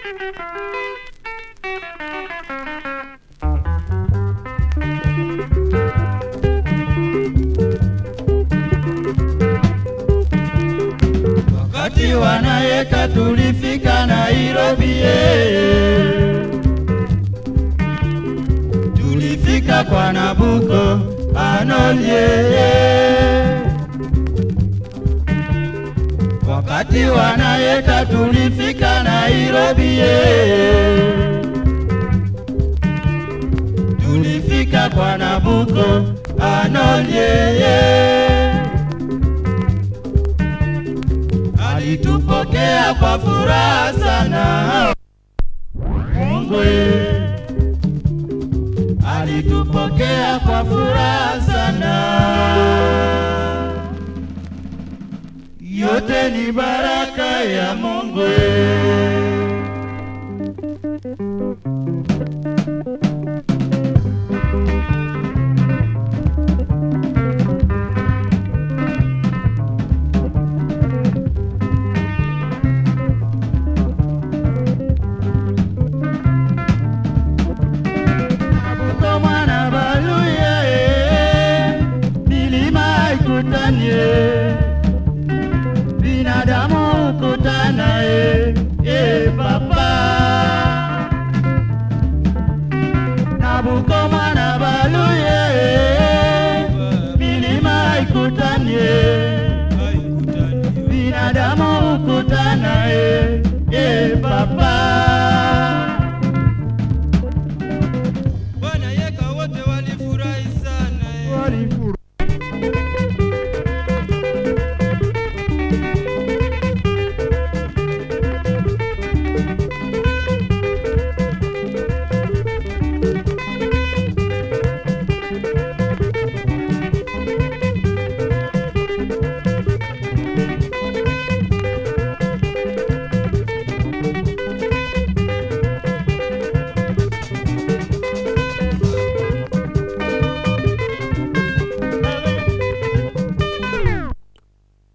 Wakati wanayeka tulifika Nairobi, eh. tulifika kwa Nabuko Anolie. Wakati wanayeka tulifika Nairobi, eh. tulifika kwa Nabuko Anolie. alitupokea kwa furaha sana. Mungwe alitupokea kwa furaha sana. Yote ni baraka ya Mungu. Nabuko mwana baluye, milima ikutanie, binadamu ukutana e, e papa. Nabuko mwana baluye, milima ikutanie, binadamu ukutana e, e papa.